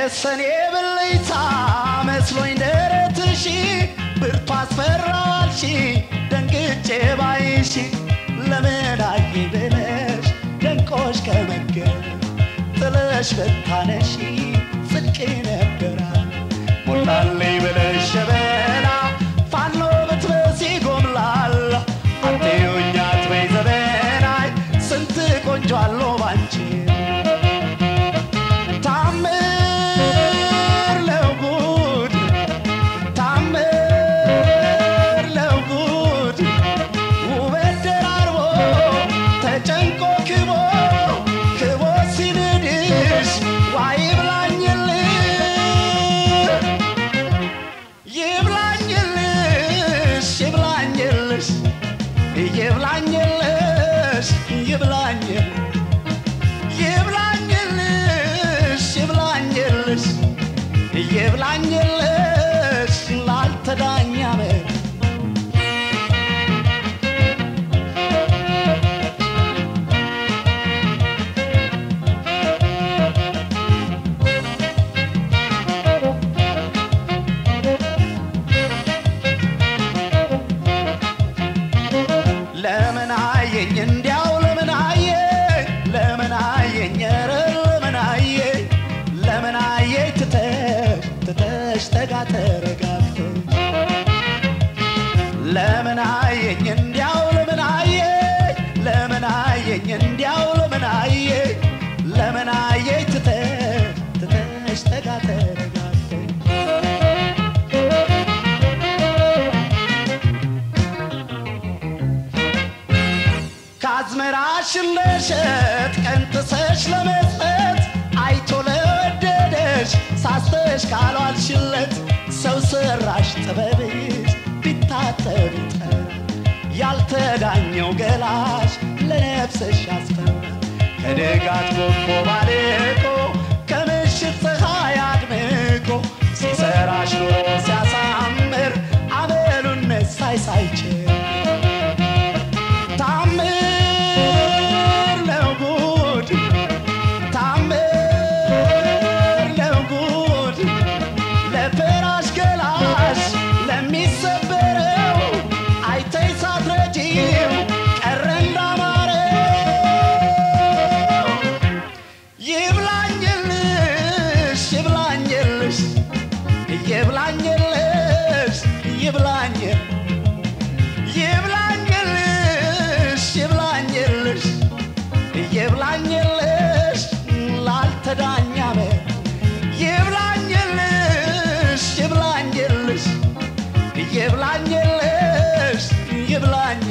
የሰኔ ብልይታ መስሎኝ ደረትሺ ብርቱ አስፈራዋልሺ ደንግጬ ባይሺ ለምን አየ ብለሽ ደንቆሽ ከመገብ ጥለሽ ብታነሺ ጽድቅ ነበራ ሞላልኝ ብለሽ ሸበላ ፋኖ ብትበሲ ጎምላላ አትዩኝ አትበይ ዘበናይ ስንት ቆንጆ አሎ ባንቺ ታምር ለጉድ ታምር ለጉድ ውበት ደራርቦ ተጨንቆ ክቦ ክቦ ሲንድሽ ዋይ ይብላኝልሽ ይብላኝልሽ ይብላኝልሽ ይብላኝልሽ ይብላኝልሽ ይብላኝልሽ ይብላኝልሽ ላልተዳኛ መ ለምን አየኝ እንዲያው ለምን አየኝ ለምን አየኝ ኧረ ለምን አየኝ ለምን አየኝ ትተሽ ትተሽ ተጋ ተረጋግተሽ ለምን አየኝ እንዲያው ለምን አየኝ ለምን አየኝ እንዲያው ለምን አየኝ ለምን አየኝ ትተሽ ትተሽ ተጋ ተረጋግተሽ ከአዝመራሽን ለሸጥ ቀንጥሰሽ ለመስጠት አይቶ ለወደደሽ ሳስተሽ ካሏልሽለት ሰው ሰራሽ ጥበብሽ ቢታጠብ ይጠር ያልተዳኘው ገላሽ ለነፍስሽ ያስፈራል ከደጋት ጎቦ ባልቆ ከምሽት ፀሐይ አድምቆ ሲሰራሽ ኑሮ ሲያሳምር አመሉን መሳይ ሳይችል ታምር ነው ጉድ ታምር ነው ጉድ ለፈራሽ ገላሽ ለሚሰበረው አይተይ ሳትረጂው ቀረ እንዳማረው ይብላኝልሽ ይብላኝልሽ ይብላኝልሽ ይብላኝልሽ ይብላኝልሽ ይብላኝልሽ ይብላኝልሽ ላልተዳኛ መ ይብላኝልሽ ይብላኝልሽ ይብላኝልሽ ይብላኝ